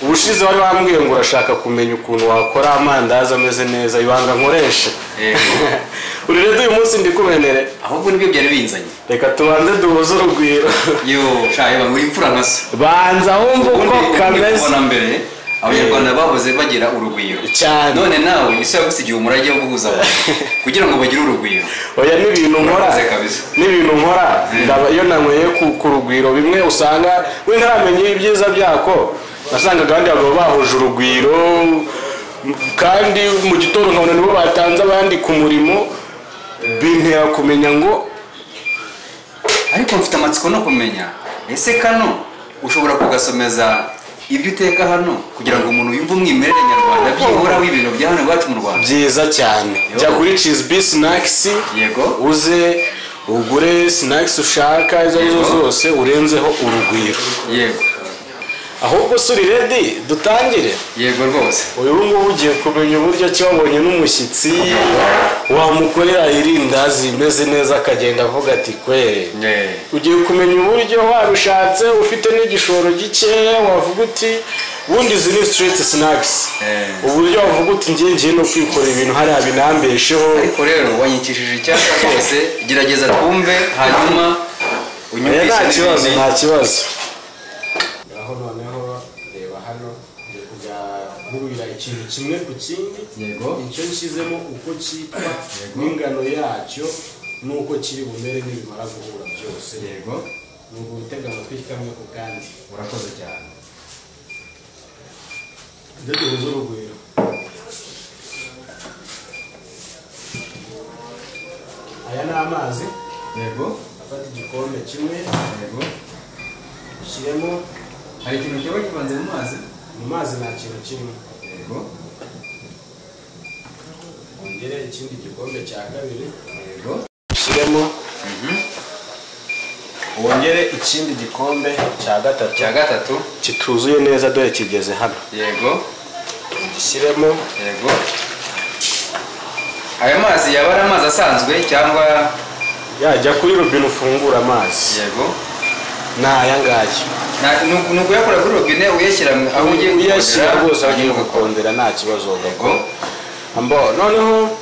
ubushize wari wambwiye ngo urashaka kumenya ukuntu wakora amandazi ameze neza ibanga nkoresha uri rero uyu munsi ndikumenere ahubwo nibyo byari binzanye reka tubanze duhuze urugwiro yo shaye buri imfura nka so banza wumva uko ubundi kameze kubona mbere abanyarwanda bahoze bagira urugwiro cyane none nawe isi yagusigiye umurage wo guhuza abantu kugira ngo bagire urugwiro oya n'ibintu nkora Urakoze kabisa. n'ibintu nkora ndaba iyo nanyweye ku ku rugwiro bimwe usanga we ntaramenye ibyiza byako nasangaga abandi bagabo bahuje urugwiro m- kandi mu gitondo nkabona nibo batanze abandi ku murimo bintera kumenya ngo ariko mfite amatsiko no kumenya ese kano ushobora kugasomeza ibyo uteka hano kugira ngo umuntu yumve umwimerere nyarwanda byihoraho ibintu bya hano iwacu mu rwanda byiza cyane Yo. jya kuri cizbi sinakisi yego uze ugure sinakisi ushaka izo ari zo Yego. zose urenzeho urugwiro yego ahubwo se uri redi dutangire yego rwose uyu ngubu ugiye kumenya uburyo ki wabonye n'umushyitsi wamukorera irindazi rimeze neza akagenda avuga ati kwe Eh, ugiye kumenya uburyo warushatse ufite n'igishoro gikeya wavuga uti ubundi izi ni sitiriti sinakisi Eh. uburyo wavuga uti ngiye ngiye no kwikorera ibintu hariya binambesheho ariko rero wanyikishije icyaka rwose gerageza twumve hanyuma oya unyumvishe nta kibazo n'ibindi. nta kibazo aho noneho reba hano ngiye kujya nkurira ikintu kimwe ku kindi Yego. icyo nshyizemo uko cyitwa n'ingano yacyo n'uko kiri bumere nibimara guhura byose yego ni ugutega amatwi kamwe ku kandi urakoze cyane ibyo duhuza urugwiro aya ni amazi yego afata igikombe kimwe yego ushyiremo hari ikintu cyaba kivanze mu mazi mu mazi nta kintu kirimo yego wongere ikindi gikombe cya kabiri yego ushyiremo wongere ikindi gikombe cya gatatu icya gatatu kituzuye neza dore kigeze hano yego ugishyiremo yego ayo mazi yaba ari amazi asanzwe cyangwa yajya kuri robine ufungura amazi yego ni aya ngaya Na- ni uku- ni ukuyakura kuri robine uyashyira mu- aho ugiye uyashyira gukorera, rwose aho ugiye hanyuma ugakora. gukondera nta kibazo yego gakora ambo noneho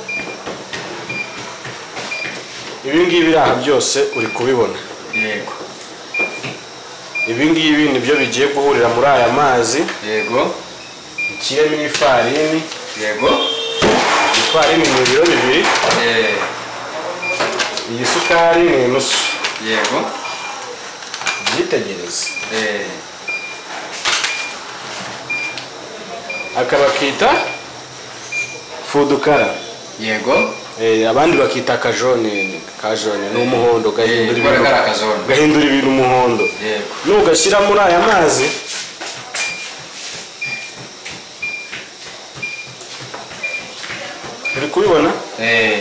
ibi ngibi iri aha byose uri kubibona yego ibi ngibi nibyo bigiye guhurira muri aya mazi yego ikiremo ifarini yego ifarini ni ibiro bibiri Eh, iyi sukari ni inusu yego byitegereze Eh, aka bakita fudukara yego Eh, abandi bakita akajone kajone ni umuhondo gahindura Eh, ibara ibintu akazone. gahindura ibintu umuhondo yego nugashyira muri aya mazi uri kubibona Eh,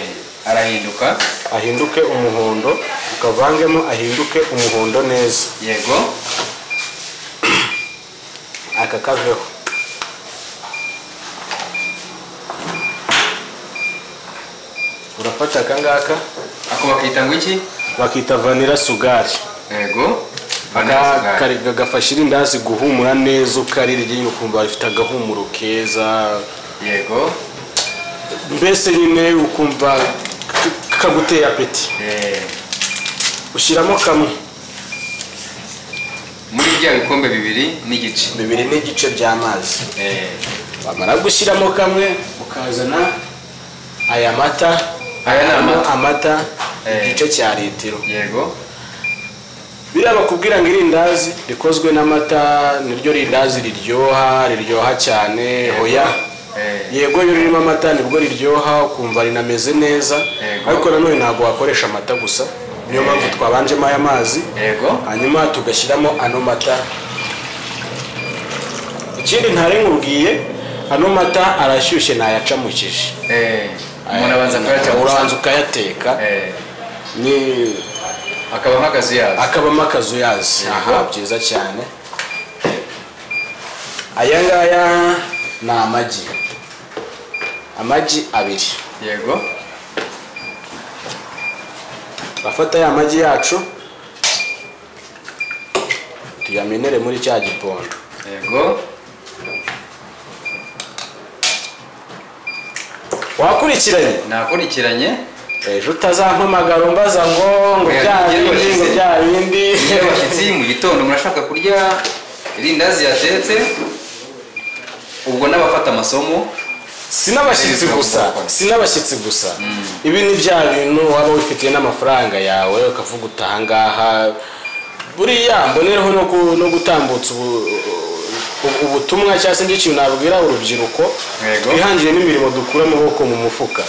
arahinduka ahinduke umuhondo ukavangemo ahinduke umuhondo neza yego aka kaveho urafata aka ngaka ako bakita ngo iki bakita vanira sugari yego Ga- Banana kari- ga- gafasha irindazi guhumura neza ukarirya nyine ukumva rifite agahumuro keza sugari. yego mbese nyine ukumva k- kaguteye apeti Eh, ushyiramo kamwe muri bya bikombe bibiri n'igice bibiri n'igice by'amazi Eh, wamara gushyiramo kamwe ukazana aya mata Aya ni amata. Harimo amata Eh. igice cya litiro yego biriya bakubwira ngo irindazi rikozwe n'amata niryo rindazi riryoha riryoha cyane hoya Eh, yego iyo ririmo amata nibwo riryoha ukumva rinameze neza Yego. ariko nanone ntabwo wakoresha amata gusa niyo mpamvu twabanjemo aya mazi yego hanyuma tugashyiramo ano mata ikindi ntarenkubwiye ano mata arashyushye ntayacamukije Eh, umuntu abanza kuyaca uranza ukayateka Eh, ni akaba nk'akazu yazo akabamo akazu yazi Yego. aha byiza cyane aya ngaya ni amagi amagi abiri yego turafata ya magi yacu tuyamenere muri cya gipondo yego wakurikiranye nakurikiranye ejo utazampamagara umbaza ngo ngo Oya, bya nigende bindi ngo washize. bya bindi iyo abashyitsi mu gitondo murashaka kurya irindazi yatetse ubwo n'abafata amasomo si n'abashyitsi gusa si n'abashyitsi gusa ibi ni bya bintu waba wifitiye n'amafaranga yawe ukavuga uti ahangaha buriya mbonereho no gu- no gutambutsa ubu- ubu- ubutumwa cyangwa se ikintu nabwira urubyiruko Yego. twihangire n'imirimo dukura amaboko mu mufuka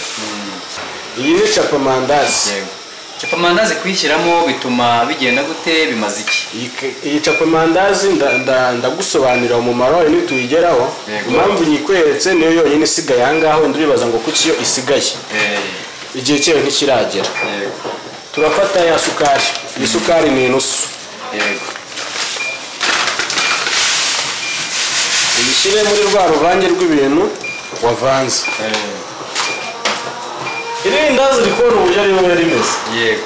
iyi ni capamandazi capa amandazi kuyishyiramo bituma bigenda gute bimaze iki Iyi ke- iyi capamandazi nda- nda- ndagusobanurira umumaro wayo nituyigeraho Yego. impamvu nyikweretse niyo yonyine isigaye ahangaha wenda uribaza ngo kuki yo isigaye igihe cyayo ntikiragera yego turafata ya sukari iyi sukari ni inusu yego uyishyire muri rwa ruvange rw'ibintu wavanze irindazi rikora uburyo riba rimeze yego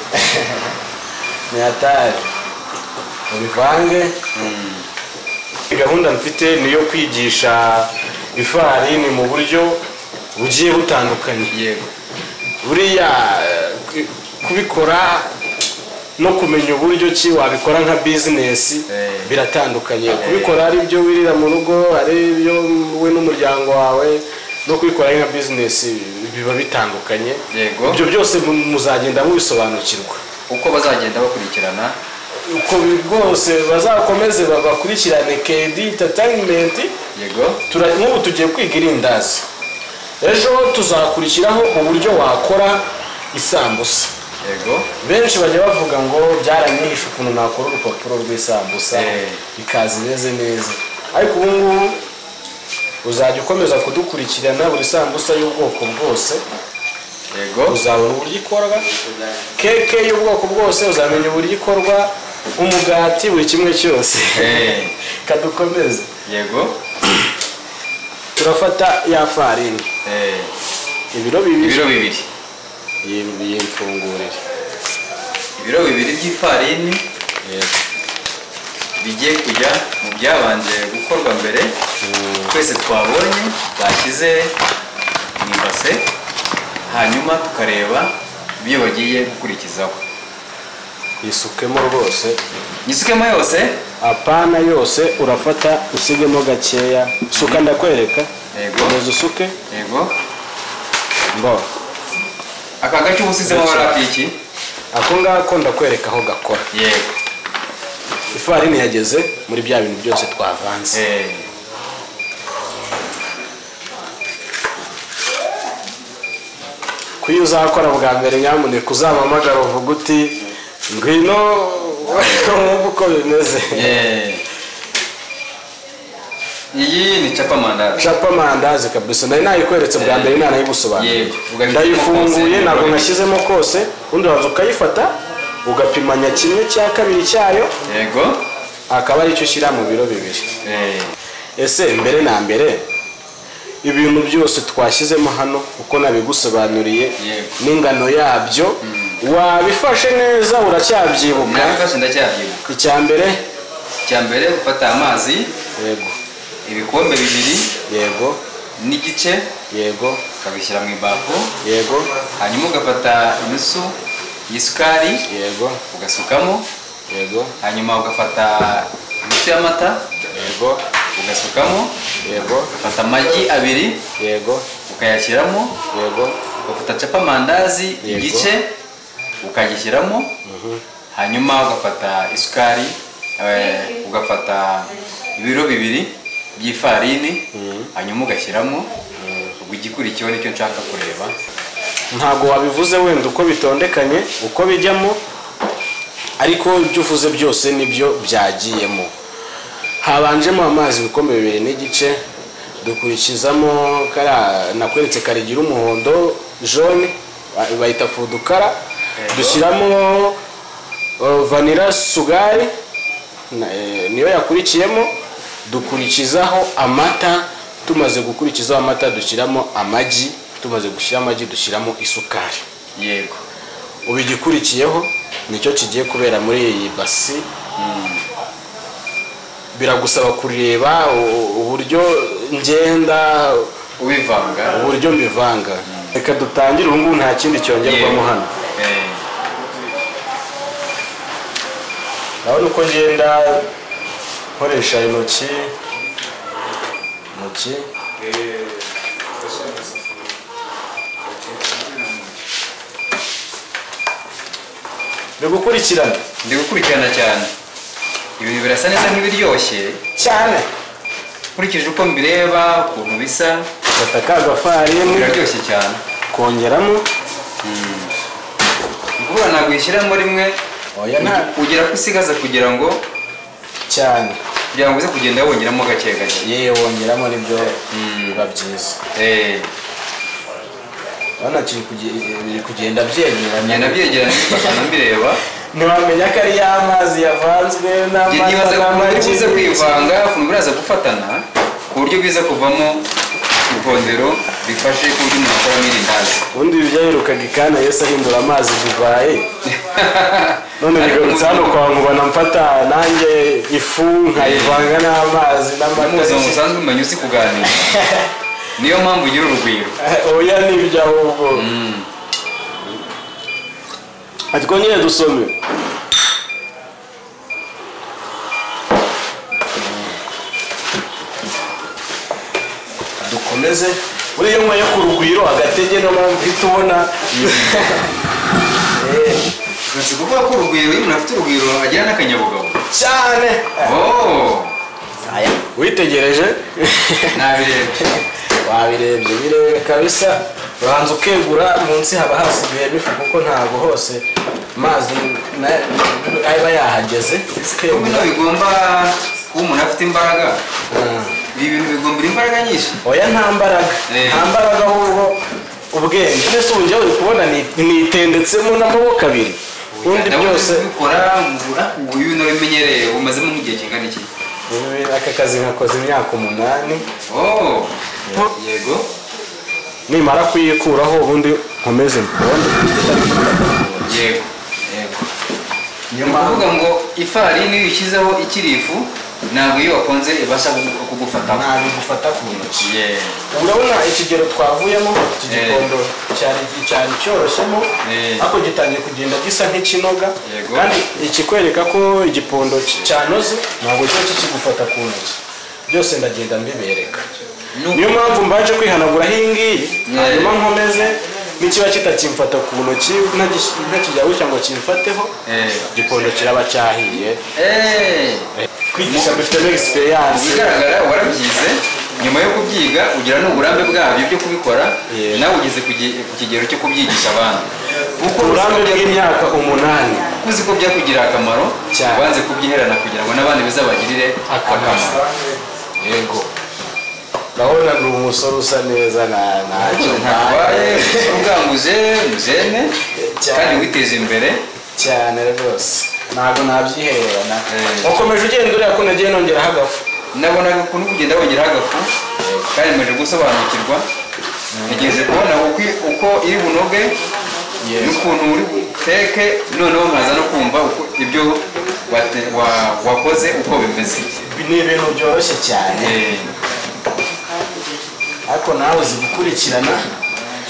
ni hatari ubivange gahunda mfite ni iyo kwigisha ifarini mu buryo bugiye butandukanye yego buriya eh, ku- kubikora no kumenya uburyo ki wabikora nka bizinesi Eh. biratandukanye kubikora ari ibyo wirira mu rugo ari ibyo wowe n'umuryango wawe no kubikora ari nka bizinesi biba bitandukanye Yego. ibyo byose mu- muzagenda mubisobanukirwa uko bazagenda bakurikirana uko bi- rwose bazakomeze ba- bakurikirane kedi entertainment yego tura- nk'ubu tugiye kwiga irindazi ejo tuzakurikiraho uburyo wakora isambusa yego benshi bajya bavuga ngo byaranyihishe ukuntu nakora urupapuro rw'isambusa Eh. ikaza imeze neza ariko ubu ngubu uzajya ukomeza kudukurikirana buri sambusa y'ubwoko bwose yego uzabona uburyo ikorwa keke y'ubwoko bwose uzamenya uburyo ikorwa umugati buri kimwe cyose Eh. kadukomeze yego turafata ya farini Eh, ibiro bibiri ibiro bibiri Iyi- iyi mfungurire ibiro bibiri by'ifarini bigiye kujya mu byabanje gukorwa mbere twese twabonye bashyize mu ibase hanyuma tukareba ibyo bagiye gukurikizaho yisukemo rwose nyisukemo yose apana yose urafata usigemo gakeya suka ndakwereka Yego. komeza usuke yego mbo aka gace uba usizemo Ndetse. bari iki ako ngako ndakwereka aho gakora yego ifarini yageze muri bya bintu byose twavanze Eh, ku iyo uzakora bwa mbere nyamuneka uzampamagara uvuga uti ngwino wumve uko bimeze eh. iyi ni capa mandazi capa amandazi kabisa nari nayikweretse bwa mbere ntanayigusobanurira Yego. Ugahita ndayifunguye ukasenya. ntabwo nashyizemo kose undi uraza ukayifata ugapimanya kimwe cya kabiri cyayo yego akaba aricyo ushyira mu biro bibiri Eh, ese mbere na mbere ibintu byose twashyizemo hano uko nabigusobanuriye Yego. n'ingano yabyo wabifashe neza uracyabyibuka nabifashe ndacyabyibuka icya mbere icya mbere gufata amazi yego ibikombe bibiri yego n'igice yego ukabishyira mu ibafu yego hanyuma ugafata inusu y'isukari yego ugasukamo yego hanyuma ugafata inusu y'amata yego ugasukamo yego ugafata amagi abiri yego ukayashyiramo yego ugafata capa mandazi Yego. igice ukagishyiramo hanyuma ugafata isukari eh, ugafata ibiro bibiri by'ifarini hanyuma ugashyiramo ubwo igikurikiyeho nicyo nshaka kureba ntabwo wabivuze wenda uko bitondekanye uko bijyamo ariko ibyo uvuze byose nibyo byagiyemo habanjemo amazi ibikombe bibiri n'igice dukurikizamo kariya nakweretse karigira umuhondo jone ba- bayita fudukara dushyiramo uh, vanira sugari na- eh, niyo yakurikiyemo dukurikizaho amata tumaze gukurikizaho amata dushyiramo amagi tumaze gushyira amagi dushyiramo isukari yego ubu igikurikiyeho nicyo kigiye kubera muri iyi basi biragusaba kureba u- uburyo ngenda ubivanga uburyo mbivanga reka dutangire ubu ngubu nta kindi cyongerwamo hano urabona uko ngenda nkoresha intoki intoki ni gukurikirana ndi gukurikirana cyane ibintu birasa neza nk'ibiryoshye cyane nkurikije uko mbireba ukuntu bisa fata ka gafarini biraryoshye cyane kongeramo ni ukuvuga ntabwo uyishyiramo rimwe oya nta ugira ko usigaza kugira ngo cyane kugira ngo uze kugenda wongeramo gake gake yewe wongeramo nibyo biba byiza Eh, urabona kiri kuge- biri kugenda byegeranye ngenda byegeranye mbifata mbireba ntiwamenya ko ari ya mazi yavanzwe Njye nibaza ku buryo buza kwivanga ukuntu biraza gufatana ku buryo bwiza kuvamo ipondero rifashe ku buryo umuntu akoramo irindazi ubundi ibi byaherukaga ikana yesi ahindura amazi divayi none bigarutse hano kwa nkubona mfata nanjye ifu nkayivanga n'amazi umuzi n'amata musanzwe umenya uzi kuganira niyo mpamvu ugira urugwiro oya ni ibyo ahubwo ati twongere dusome dukomeze buriya umwe yo ku rugwiro agatege no mpamvu uhita ubona Eh, ukunze kuvuga ko urugwiro iyo umuntu afite urugwiro agira n'akanyabugabo cyane oh witegereje nabirebye wabirebye birebire kabisa ubanza ukegura munsi haba hasigayemo ifu kuko ntabwo hose amazi na- aba yahageze kuko ukegura bino bigomba kuba umuntu afite imbaraga ibi bintu bigombera imbaraga nyinshi oya nta mbaraga Eh. nta mbaraga ahubwo ubwenge mbese ubu njyewe uri kubona ni- nitendetsemo n'amaboko abiri ubundi Nawe byose ubikora ngura uyu narabimenyereye umazemo nk'igihe kingana iki ubu aka kazi nkakoze imyaka umunani oh Nko- yego nimara kuyikuraho ubundi nkomeze mponde yego yego ni ukuvuga ngo ifarini iyo uyishyizeho ikiri ifu ntabwo iyo wakonze ibasha kugu- kugufataho ntabigufata ku ntoki Yeah. urabona ikigero twavuyemo iki Eh. gikondo cyari cyari cyoroshemo Eh. ariko gitangiye kugenda gisa nk'ikinoga Yego. kandi ikikwereka ko igipondo cy- cyanoze ntabwo kiba kikigufata ku ntoki byose ndagenda mbibereka niyo mpamvu mbanje kwihanagura iyi ngiyi hanyuma nkomeze n'ikiba kitakimfata ku ntoki ntagis- ntakijya gutya ngo kimfateho Eh. igipondo kiraba cyahiye Eh, kwigisha dufitemo egisperiyanse ikigaragara warabyize nyuma yo kubyiga ugira n'uburambe bwabyo byo kubikora Yeah. nawe ugeze ku gi- ku kigero cyo kubyigisha abandi kuko uburambe uzi ko bya- bw'imyaka umunani kuko uzi ko byakugirira akamaro Cyane. wanze kubyiherana kugira ngo n'abandi bizabagirire akamaro yego urabona ni umusore usa neza nta- ntacyo ntarwaye ubwanguje muzene Cyane. kandi witeze imbere cyane rwose ntabwo nabyihererana Eh. wakomeje ugenda uriya ko nagiye nongeraho agafu nabonaga ukuntu kugenda wongeraho agafu kandi maze gusobanukirwa ntegereje kubona uko- uko iri bunoge Yes. n'ukuntu uri buteke noneho nkaza no kumva uko ibyo wate- wa- wakoze uko bimeze Ibi ni ibintu byoroshye cyane Eh, ariko nawe uzi gukurikirana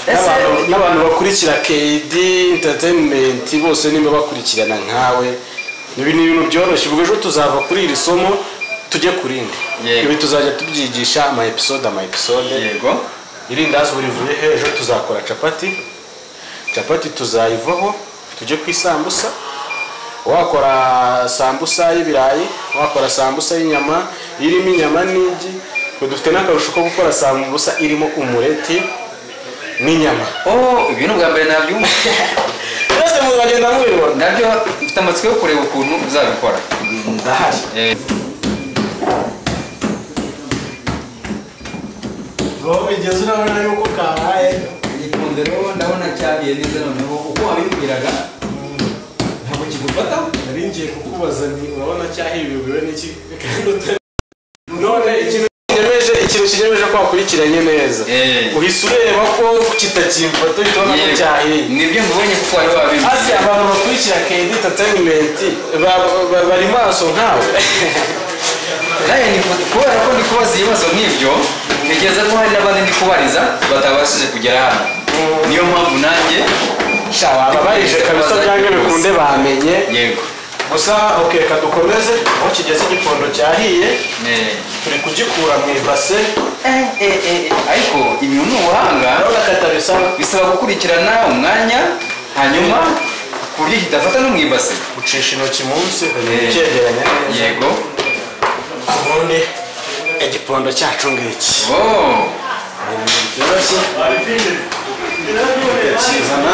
Ese- N'abantu- n'abantu bakurikira KD entertainment bose niba bakurikirana nkawe ibi ni ibintu byoroshye ubwo ejo tuzava kuri iri somo tujye ku rindi Yego. ibi tuzajya tubyigisha ama episode ama episode yego irindazi buri vuye hejuru tuzakora capati capati tuzayivaho tujye ku isambusa wakora sambusa y'ibirayi wakora sambusa y'inyama irimo inyama n'igi ngo dufite n'akarusho ko gukora sambusa irimo umureti n'inyama oh ibintu bwa mbere nabyumva mwese muzagenda mubibona nabyo mfite amatsiko yo kureba ukuntu uzabikora ndahari Eh, uwo bigeze urabona yuko kabaye igikombe rero ndabona cyabiye neza noneho uko wabibwiraga ntabwo kigufataho nari ngiye kukubaza nti urabona cyahibiwe n'iki none ikintu kinyemeje ikintu kinyemeje ko wakurikiranye neza Eh. uhise ureba ko kitakimfata uhita ubona ko cyahiye nibyo mubonye kuko wari hasi wabimbwiye abantu bakurikira kedi entertainment ba- ba- bari maso nkawe nawe ni kubera ko ndi kubaza ibibazo nk'ibyo ntekereza ko hari n'abandi ndi kubariza batabashije kugera hano niyo mpamvu nanjye bababarije kabisa byange bikunde bamenye yego gusa oke kadukomeze aho kigeze igikondo cyahiye Eh, turi kugikura mu ibase eh, eh, eh, ariko ibintu ni ubuhanga urabona katabisa bisaba gukurikirana umwanya hanyuma ku buryo kidafata no mu ibase ucisha intoki munsi Eh. ukegeranya neza yego ubundi igipondo cyacu ngiki oh byoroshye kizana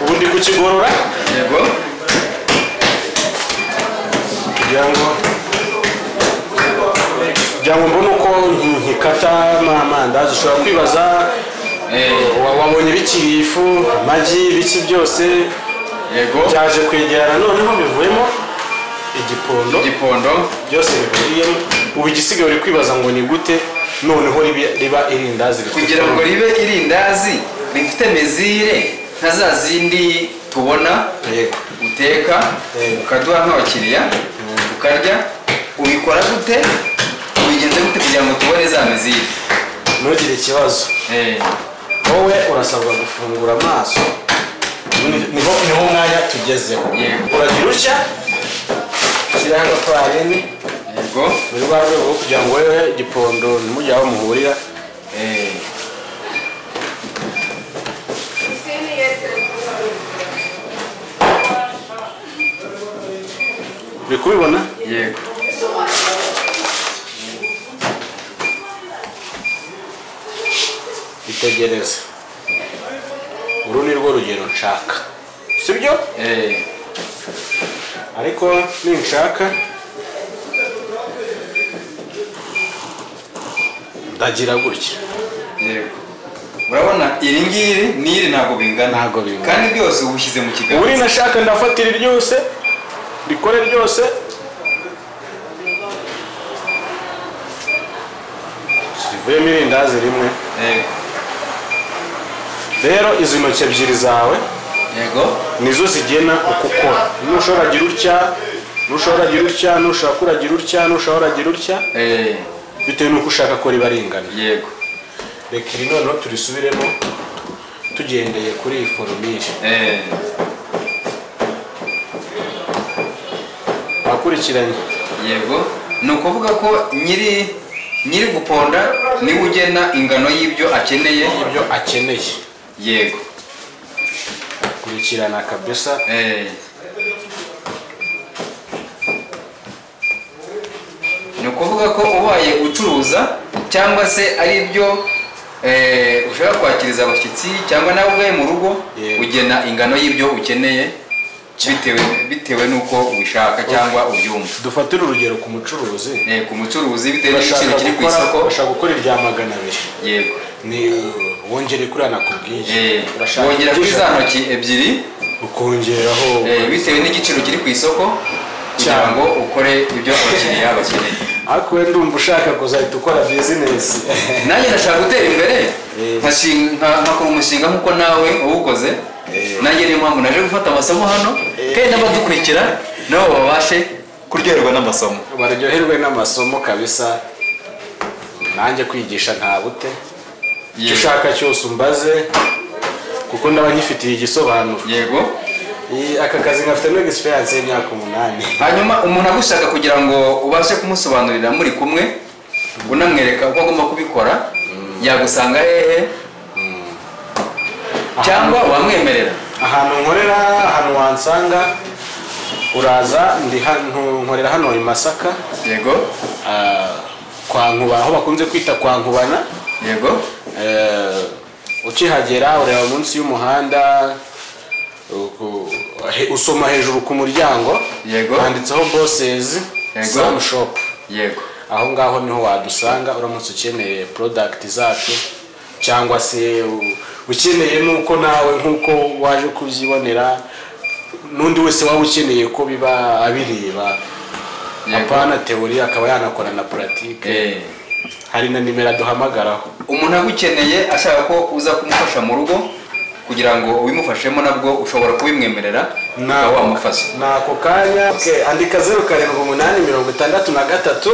ubundi kukigorora yego kugira ngo kugira ngo mbone uko nkikata amandazi ushobora kwibaza Eh, wa- wabonye bikiri ifu amagi biki byose yego byaje kwegerana noneho bivuyemo igipondo igikondo byose bikubiyemo ubu igisigaye uri kwibaza ngo ni gute noneho ribi- riba irindazi rifite kugira ngo forme. ribe irindazi rifite mezire nka za zindi tubona Yego. uteka Yego. ukaduha nk'abakiriya ukarya ubikora gute ubigenza gute kugira ngo tubone za mezire ntugire ikibazo Eh, wowe urasabwa gufungura amaso Ni- niho niho umwanya tugezeho Yego. uragira utya ushyiraho agafarini yego muri rwa rwego rwo kugira ngo wowe igipondo ntimujye aho muhurira Eh, uri kubibona yego itegereze uru ni rwo rugero nshaka sibyo Eh, ariko ninshaka ndagira gutya yego urabona iri ngiri n'iri ntabwo bingana Ntabwo bingana. kandi byose uba ushyize mu kiganza ubu nashaka ndafatira ryose rikore ryose rivuyemo irindazi rimwe Yego. rero izi ntoki ebyiri zawe yego nizo zigena uko ukora nushobora agira utya nushobora agira utya nushaka uragira utya nushobora agira utya Eh, bitewe n'uko ushaka ko riba ringana yego reka iri noneho turisubiremo tugendeye kuri iyi foromire Eh, akurikiranye yego ni ukuvuga ko nyiri nyiri guponda niwe ugena ingano y'ibyo akeneye ibyo akeneye yego kurikirana kabisa Eh. ni ukuvuga ko ubaye ucuruza cyangwa se ari byo eh, ushaka kwakiriza abashyitsi cyangwa nawe ubwawe mu rugo Yego. ugena ingano y'ibyo ukeneye bitewe bitewe n'uko ubishaka cyangwa ubyumva dufatire urugero ku mucuruzi Eh, ku mucuruzi bitewe bashaka n'igiciro kiri ku gukora isoko bashaka gukora irya magana abiri yego ni wongere kuriya nakubwiye Eh, Urashaka wongera kuri kubyishaka, za ntoki ebyiri ukongeraho eh, bitewe n'igiciro kiri ku isoko kugira Cyane. ngo ukore ibyo abakiriya bakeneye ariko we ndumva ushaka kuzahita ukora bizinesi nanjye ndashaka gutera imbere Eh. nkashinga- nka- nkakora umushinga nk'uko nawe wawukoze Eh. nanjye niyo mpamvu naje gufata amasomo hano Eh. kandi n'abadukurikira nabo babashe kuryoherwa n'amasomo baryoherwe n'amasomo kabisa nanjye kwigisha nta bute icyo Yego. ushaka cyose umbaze kuko ndaba nyifitiye igisobanuro yego Iyi- aka kazi nkafitemo egisperiyanse y'imyaka umunani hanyuma umuntu agushaka kugira ngo ubashe kumusobanurira muri kumwe unamwereka uko agomba kubikora yagusanga hehe cyangwa wamwemerera ahantu nkorera ahantu wansanga uraza ndi hano nkorera hano i masaka yego ah, kwa nkuba aho bakunze kwita kwa nkubana yego Eh, ukihagera ureba munsi y'umuhanda uku- he- usoma hejuru ku muryango Yego. handitseho bosses Yego. sam shop yego aho ngaho niho wadusanga uramutse ukeneye product zacu cyangwa se u- ukeneye nuko nawe nkuko waje kubyibonera n'undi wese waba ukeneye ko biba abireba Yego. apana teori akaba yanakora na pratique Eh. hari na nimero aduhamagaraho umuntu agukeneye ashaka ko uza kumufasha mu rugo kugira ngo ubimufashemo nabwo ushobora kubimwemerera ukaba wamufasha ni ako kanya Okay, andika zeru karindwi umunani mirongo itandatu na gatatu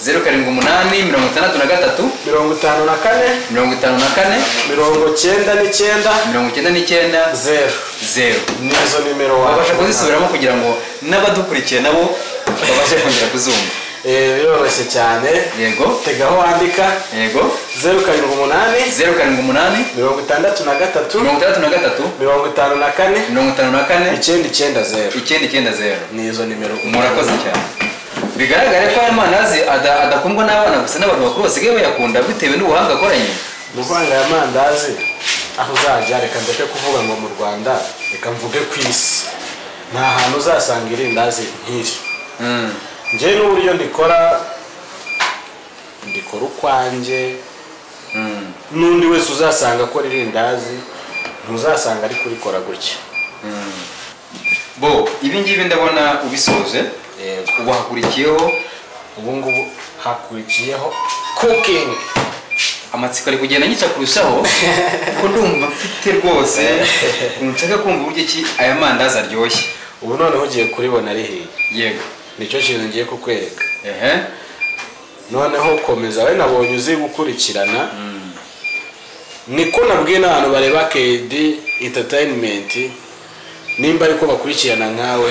zeru karindwi umunani mirongo itandatu na gatatu mirongo itanu na kane mirongo itanu na kane mirongo cyenda n'icyenda mirongo icyenda n'icyenda zeru zeru nizo nimero babasha wabasha kuzisubiramo kugira ngo n'abadukurikiye nabo babashe kongera kuzumva Eh, biroroshye cyane yego tegaho wandika yego zeru karindwi umunani zeru karindwi umunani mirongo itandatu na gatatu mirongo itandatu na gatatu mirongo itanu na kane mirongo itanu na kane icyenda icyenda zeru icyenda icyenda zeru nizo nimero murakoze cyane bigaragare ko aya mandazi ada- adakundwa n'abana gusa n'abantu bakuru basigaye bayakunda bitewe n'ubuhanga akoranye muvanga ya mandazi aho uzajya reka ndeke kuvuga ngo mu rwanda reka mvuge ku isi nta hantu uzasanga irindazi nk'iri Mm. njyewe n'uburyo ndikora ndikora ukwanjye Mm. n'undi wese uzasanga akora irindazi ntuzasanga ari kurikora gutya bo ibi ngibi ndabona ubisoje Yego. ubu hakurikiyeho ubu ngubu hakurikiyeho kukingi amatsiko ari kugenda nyica kurushaho kuko ndumva mfite rwose nshaka kumva uburyo ki aya mandazi aryoshye ubu noneho ugiye kuribona ari hirya yego nicyo kintu ngiye kukwereka ehe noneho komeza we nabonye uzi gukurikirana niko nabwiye n'abantu bareba kedi entatayinimenti nimba ariko bakurikirana nkawe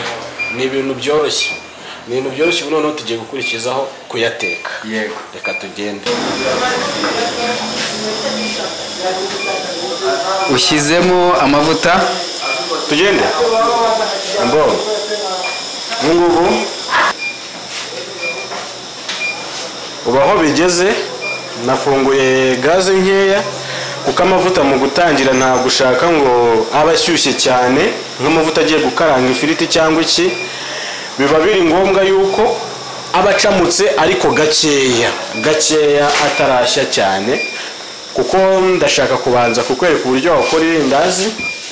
ni ibintu byoroshye ni ibintu byoroshye ubu noneho tugiye gukurikizaho kuyateka yego reka tugende ushyizemo amavuta tugende mbongo ubu ngubu ubu aho bigeze nafunguye gaze nkeya kuko amavuta mu gutangira ntabwo ushaka ngo abe ashyushye cyane nk'amavuta agiye gukaranga ifiriti cyangwa iki biba biri ngombwa yuko aba acamutse ariko gakeya gakeya atarashya cyane kuko ndashaka kubanza kukwereka uburyo wakora irindazi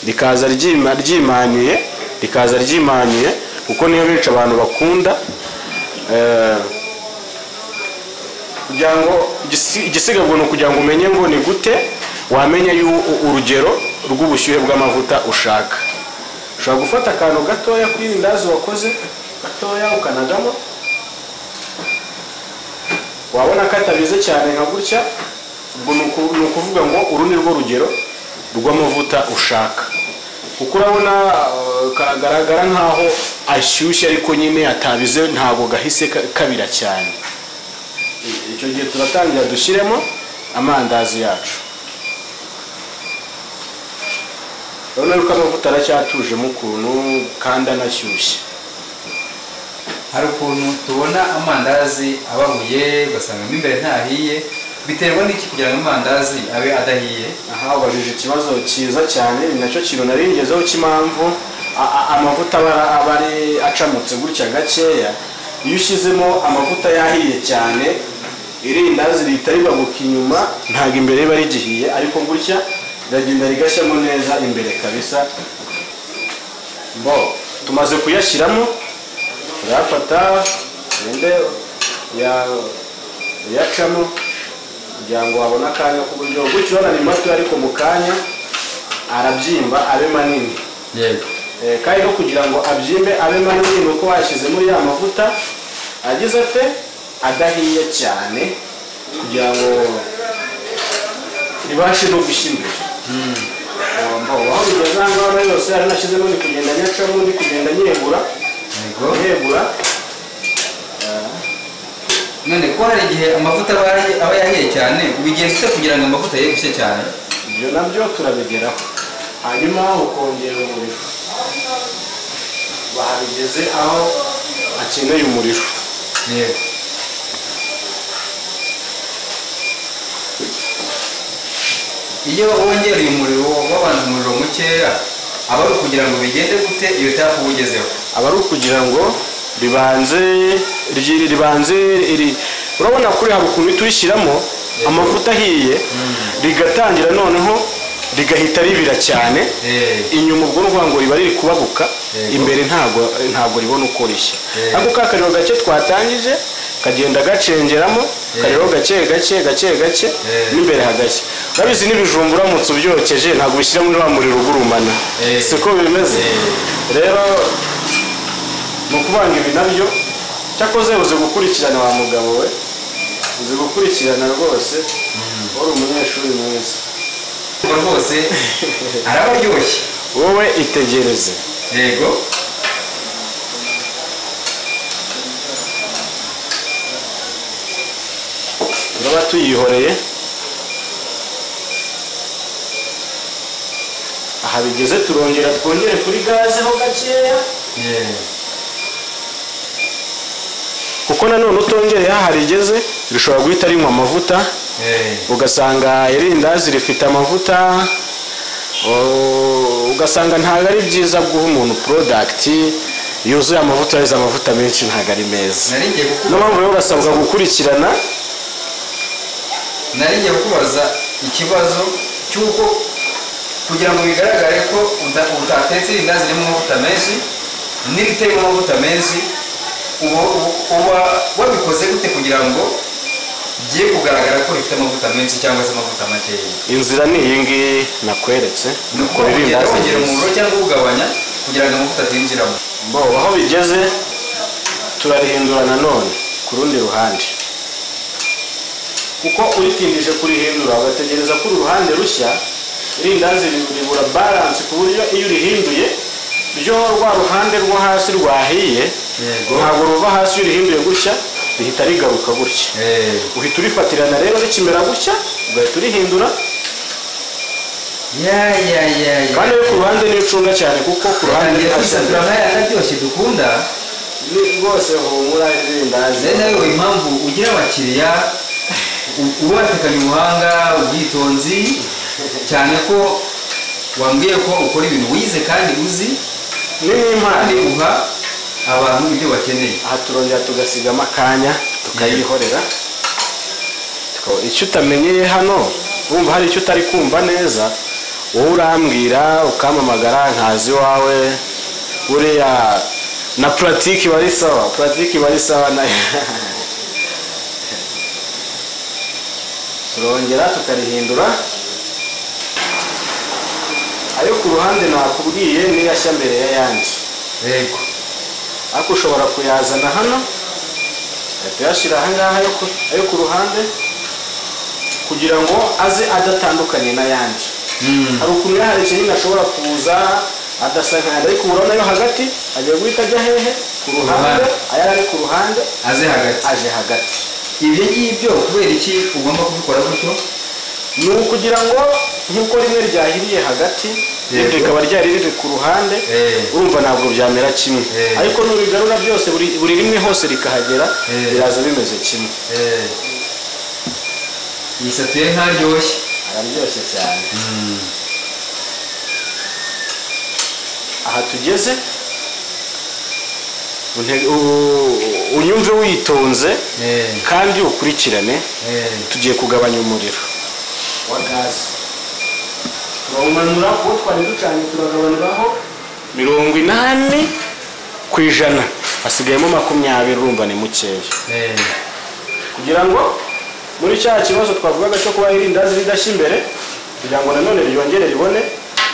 rikaza ryima- ryimaniye rikaza ryimaniye kuko niyo benshi abantu bakunda Eh, kugira ngo igisi- igisigabwa ni ukugira ngo umenye ngo ni gute wamenya yu- u- urugero rw'ubushyuhe bw'amavuta ushaka ushobora gufata akantu gatoya kuri irindazi wakoze gatoya ukanagamo wabona ko atabize cyane nka gutya ubwo ni uku- ni ukuvuga ngo uru ni rwo rugero rw'amavuta ushaka kuko urabona eh, kagaragara nkaho ashyushye ariko nyine atabize ntabwo gahise ka- kabira cyane icyo gihe turatangira dushyiremo amandazi yacu urabona yuko amavuta aracyatujemo ukuntu kandi anashyushye hari ukuntu tubona amandazi ababuye ugasanga mo imbere ntahiye biterwa n'iki kugira ngo amandazi abe adahiye aha ubajije ikibazo cyiza cyane ni nacyo kintu nari ngezeho cy'impamvu a- a- amavuta aba ari- aba ari acamutse gutya gakeya iyo ushyizemo amavuta yahiye cyane irindazi rihita ribabuka inyuma ntabwo imbere riba rigihiye ariko gutya riragenda rigashyamo neza imbere kabisa bo tumaze kuyashyiramo turayafata ugende uya- uyacamo kugira ngo wabone akanya k'uburyo gutyo urabona ni mato ariko mu kanya arabyimba abe manini yego Eh, kandi no kugira ngo abyimbe abe manini ni uko wayashyize muri ya mavuta agize ate adahiye cyane kugira ngo ribashe no gushya imbere Ugomba- aho bigeze aha ngaha nayo yose ari nashyizemo ni kugenda nyacamo ndi kugenda nyegura yego nyegura none ko hari igihe amavuta aba yahiye- aba yahiye cyane ubigenza ute kugira ngo amavuta ye gushya cyane ibyo nabyo turabigeraho hanyuma ukongera umuriro bahabigeze aho akeneye umuriro yego iyo wongereye umuriro w'abantu umuriro mukeya aba ari ukugira ngo bigende gute iyo utapu ugezeho aba ari ukugira ngo ribanze ryiri ribanze iri urabona kuri hari ukuntu uhita urishyiramo amavuta ahiye rigatangira noneho rigahita ribira cyane Eh. inyuma ubwo ni ukuvuga ngo riba riri kubabuka Yego. imbere ntabwo ntabwo ribona uko rishya Yego. ariko ka kariro gake twatangije kagenda gacengeramo karero gake gake gake gake n'imbere hagashya urabizi n'ibijumba uramutse ubyokeje ntabwo ubishyira muri wa muriro ugurumana Eh. siko bimeze rero ni ukuvanga ibi nabyo cyakoze uzi gukurikirana wa mugabo we uzi gukurikirana rwose wari umunyeshuri mwiza ubwo rwose araba aryoshye wowe itegereze yego turaba tuyihoreye aha bigeze turongera twongere kuri gaze ho gakeya kuko nanone utongereyeho aha rigeze rishobora guhita rinywa amavuta ugasanga irindazi rifite amavuta o- ugasanga ntabwo ari byiza guha umuntu porodagiti yuzuye amavuta yarize amavuta menshi ntabwo ari meza nari ngiye niyo kukubaza mpamvu rero urasabwa gukurikirana nari ngiye kukubaza ikibazo cy'uko kugira ngo bigaragare ko uda- utatetse irindazi ririmo amavuta menshi n'iriteyemo amavuta menshi uba uba wabikoze gute kugira ngo bigiye kugaragara ko rifite amavuta menshi cyangwa se amavuta makeya inzira ni iyi ngiyi nakweretse ni uko Ukora ugenda irindazi wongera ryiza. umuriro cyangwa uwugabanya kugira ngo amavuta atinjiramo bo aho bigeze turarihindura nanone ku rundi ruhande kuko uritindije kurihindura ugategereza ko uruhande rushya irindazi ribura baransi ku buryo iyo urihinduye ryo rwa ruhande rwo hasi rwahiye Yego. ntabwo ruva hasi iyo urihinduye gutya rihita rigaruka gutya uhita urifatirana rero rikimera gutya ugahita urihindura ya ya ya ya kandi yo ku ruhande ni icunga cyane kuko ku ruhande utangiye ni kwisatura nk'aya aryoshye dukunda ni rwose humura irindazi rero nawe impamvu ugira abakiriya u- uba watekanye ubuhanga ubwitonzi cyane ko wambwiye ko ukora ibintu wize kandi uzi ni n'impano kandi uha abantu ibyo bakeneye aha turongera tugasigamo akanya tukayihorera Tuka- icyo utamenyeye hano wumva hari icyo utari kumva neza wowe urambwira ukampamagara nkazi iwawe buriya na puratike iba ari sawa puratike iba ari sawa nayo turongera tukarihindura ayo ku ruhande nakubwiye niyo ashya mbere y'ayandi yego ariko ushobora kuyazana hano ugahita uyashyira ahangaha ayo ku- ayo ku ruhande kugira ngo aze adatandukanye n'ayandi hari ukuntu iyo hari ikinini ashobora kuza adasa nk'ayandi ariko urabona yo hagati agiye guhita ajya hehe ku ruhande ruhande. aya ari ku ruhande aze hagati aje hagati ibyo ngibyo kubera iki ugomba kubikora gutyo ni ukugira ngo nk'uko rimwe ryahiriye hagati irindi Yego. rikaba ryari riri ku ruhande Eh. urumva ntabwo byamera kimwe Eh. ariko n'urigarura byose buri buri rimwe hose rikahagera Eh. biraza bimeze kimwe yisatuye ntaryoshye araryoshye cyane aha tugeze unte- u- unyumve witonze kandi ukurikirane tugiye kugabanya umuriro wa gaze turawumanura kuwo twari ducanye turagabanuraho mirongo inani ku ijana hasigayemo makumyabiri urumva ni mukeya kugira ngo muri cya kibazo twavugaga cyo kuba irindazi ridashya imbere kugira ngo nanone ryongere ribone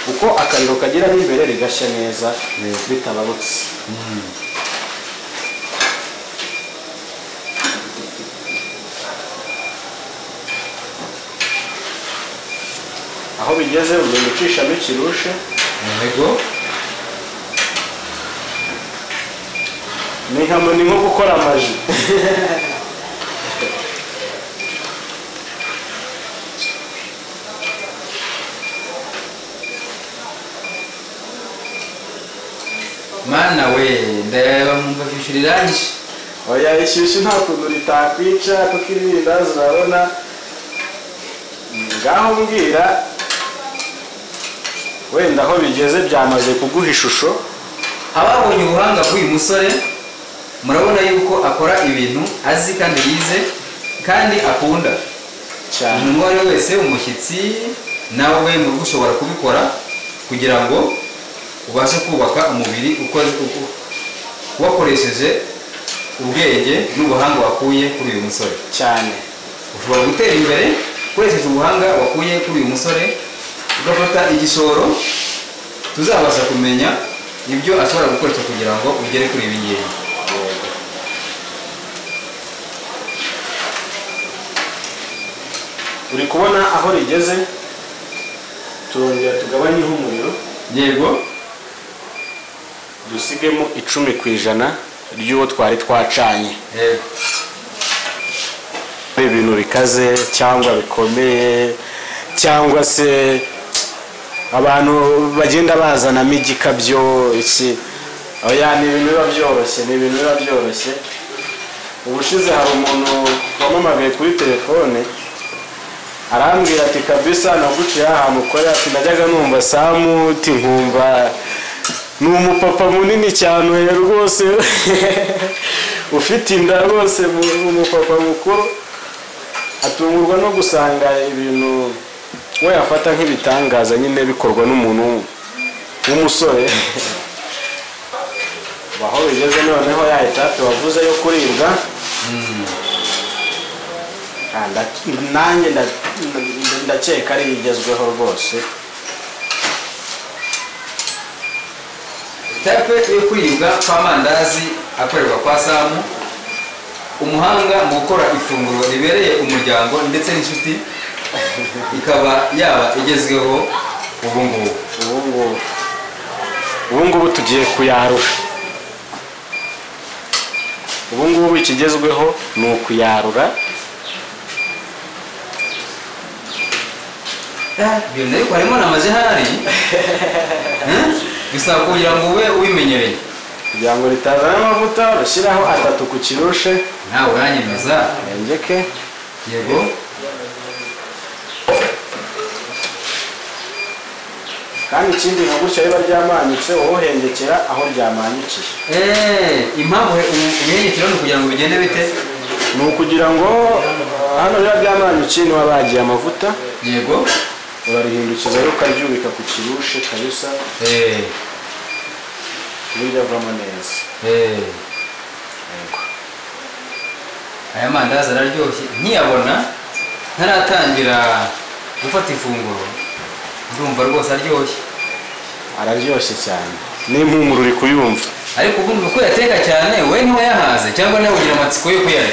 uko akariro kagira n'imbere rigashya neza bitabarutse aho bigeze ugenda ucishamo ikirushe yego ni nka ni nko gukora amaji mana we ndareba nkumva kwishyura irangi oya ishyushyu nta kuntu ritakwica kuko irindazi urabona ngaho mbwira wenda aho bigeze byamaze kuguha ishusho ababonye ubuhanga bw'uyu musore murabona yuko akora ibintu azi kandi yize kandi akunda cyane umuntu uwo ari we wese umushyitsi nawe mu rugo ushobora kubikora kugira ngo ubashe kubaka umubiri ukoze- uko- wakoresheje ubwenge n'ubuhanga wakuye kuri uyu musore cyane ushobora gutera imbere ukoresheje ubuhanga wakuye kuri uyu musore ugafata igishoro tuzabasha kumenya ibyo ashobora gukoresha kugira ngo ugere kuri ibi ngibi uri kubona aho rigeze turongera tugabanyeho umuriro yego dusigemo icumi ku ijana ry'uwo twari twacanye yego ari ibintu bikaze cyangwa bikomeye cyangwa se abantu bagenda bazanamo igikabyo iki oya ni ibintu biba byoroshye ni ibintu biba byoroshye ubushize hari umuntu wamamaye kuri telefone arambwira ati kabisa naguciye aha mukorera ati najyaga numva samu uti nkumva ni umupapa munini cyane oya rwose ufite inda rwose ni umupapa mukuru atungurwa no gusanga ibintu we yafata nk'ibitangaza nyine bikorwa n'umuntu w'umusore aho bigeze noneho yahita tubavuze yo kuribwa Ah, nda- nanjye nda- nda- ndakeka ari igezweho rwose tape yo kuribwa kw'amandazi akorerwa kwa samu umuhanga mu gukora ifunguro ribereye umuryango ndetse n'inshuti ikaba yaba igezweho ubu ngubu ubu ngubu ubu ngubu tugiye kuyarura ubu ngubu ikigezweho ni ukuyarura ibintu ariko harimo n'amajehari bisaba kugira ngo ube ubimenyereye kugira ngo ritazana amavuta bashyiraho atatu ku kirushe nawe uranyemeza yengeke yego kandi ikindi nka gutya riba ryamanyutse wowe uhengekera aho ryamanyukiye eee impamvu ubuhengekero ni ukugira ngo bigende bite ni ukugira ngo ah, hano biba byamanyukiye niba bagiye amavuta yego urarihindukiza rero ukaryubika ku kirushe kabisa eee uburyo avamo neza eee aya mandazi araryoshye nkiyabona ntaratangira gufata ifunguro ndumva rwose aryoshye araryoshye cyane n'impumuro uri kuyumva ariko ubundi uko yateka cyane we ntiwayahaze cyangwa nawe ugira amatsiko yo kuyarya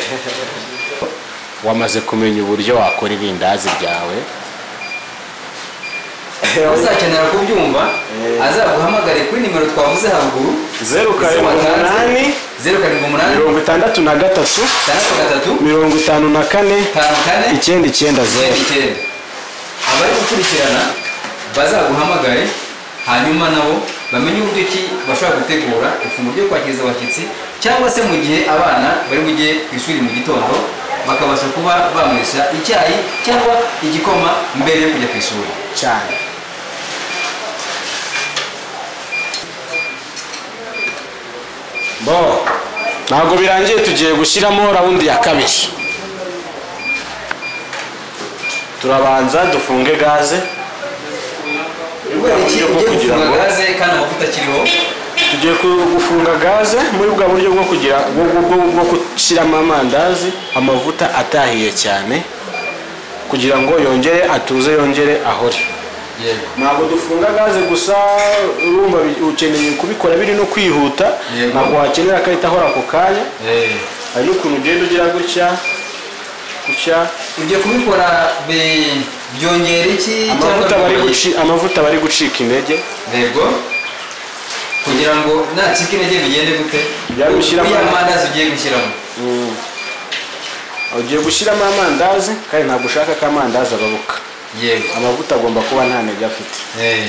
wamaze kumenya uburyo wakora irindazi ryawe uzakenera kubyumva Eh. azaguhamagare kuri nimero twavuze haruguru zeru karindwi umunani zeru karindwi umunani mirongo itandatu na gatatu itandatu gatatu mirongo itanu na kane itanu kane icyenda icyenda zeru zeru icyenda abari gukurikirana bazaguhamagare hanyuma nabo bamenye uburyo ki bashobora gutegura ifunguro ryo kwakiriza abashyitsi cyangwa se mu gihe abana bari bujye ku ishuri mu gitondo bakabasha kuba banywesha icyayi cyangwa igikoma mbere yo kujya ku ishuri cyane bo ntabwo birangiye tugiye gushyiramo rawundi ya kabiri turabanza dufunge gaze kubera iki Uburyo bwo ugiye kugira gufunga ngo- gaze kandi amavuta akiriho tugiye ku- gufunga gaze muri bwa buryo bwo kugira bwo- bwo- bwo- bwo gushyiramo amandazi amavuta atahiye cyane kugira ngo yongere atuze yongere ahore yego ntabwo dufunga gaze gusa urumva bi- ukeneye kubikora biri no kwihuta Yego. ntabwo wakenera akahita ahora ako kanya Eh. hari n'ukuntu ugenda ugira gutya gutya ibyo kubikora bi- byongera iki amavuta bari bigabanya iki? guci- amavuta bari gucika intege yego kugira ngo nacika intege bigende gute Ujya gushyiramo- uriya mandazi ugiye gushyiramo Mm. ugiye gushyiramo amandazi kandi ntabwo ushaka ko amandazi ababuka yego amavuta agomba kuba nta ntege afite Eh.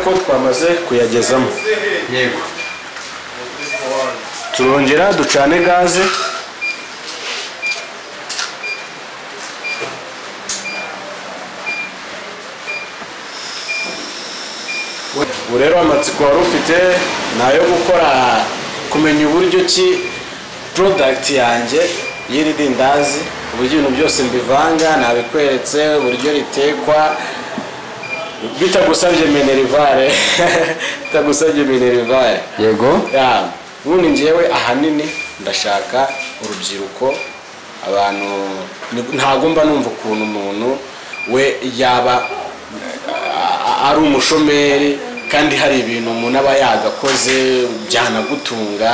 ko twamaze kuyagezamo yego turongera ducane gaze ubu rero amatsiko wari ufite ni ayo gukora kumenya uburyo ki porodagiti yanjye y'iri dindazi uburyo ibintu byose mbivanga nabikweretse uburyo ritekwa bitagusabye minerivare bitagusabye minerivare yego ya ubundi ngewe ahanini ndashaka urubyiruko abantu ni- ntabwo mba numva ukuntu umuntu we yaba a- a- ari umushomeri kandi hari ibintu umuntu aba yagakoze byanagutunga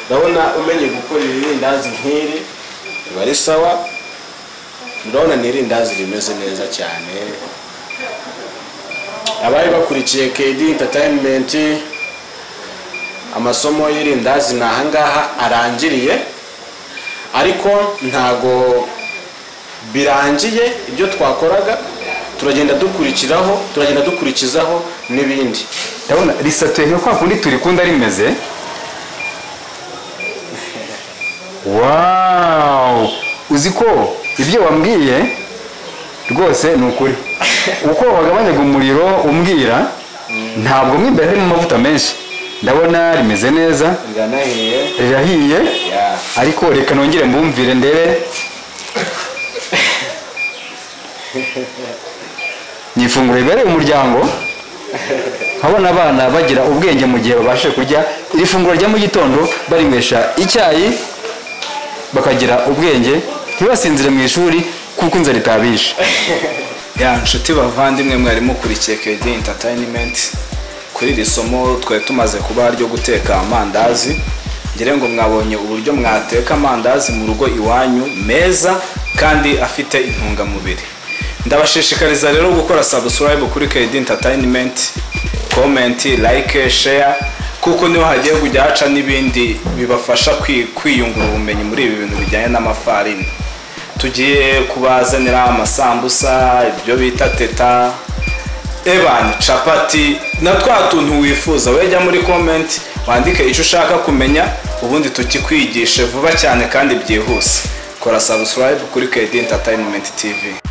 ndabona umenye gukora ibirindazi nk'iri biba ari sawa ndabona ni irindazi rimeze neza cyane abari bakurikiye KD Entertainment amasomo y'irindazi ni ahangaha arangiriye ariko ntago birangiye ibyo twakoraga turagenda dukurikiraho turagenda dukurikizaho n'ibindi ndabona risatuye nka kwa kundi turikunda rimeze wawu uzi ko ibyo wambwiye rwose ni ukuri uko wagabanyaga umuriro umbwira ntabwo mo imbere harimo amavuta menshi ndabona rimeze neza biranahiye rirahiye ya ariko reka nongere mbumvire ndebe ni ifunguro ribereye umuryango nkabona abana bagira ubwenge mu gihe babashije kurya iri funguro rya mu gitondo barinywesha icyayi bakagira ubwenge ntibasinzire mu ishuri kuko inzara itabishe ya nshuti bavandimwe mwari mukurikiye KD Entertainment kuri iri somo twari tumaze kuba ryo guteka amandazi ngira ngo mwabonye uburyo mwateka amandazi mu rugo iwanyu meza kandi afite intungamubiri ndabashishikariza rero gukora subscribe kuri KD Entertainment comment like share kuko niho hagiye kujya haca n'ibindi bibafasha kwi- kwiyungura ubumenyi muri ibi bintu bijyanye n'amafarini tugiye kubazanira amasambusa ibyo bita teta ebani capati na twa tuntu wifuza wowe jya muri komenti wandike icyo ushaka kumenya ubundi tukikwigishe vuba cyane kandi byihuse kora subscribe kuri KD Entertainment TV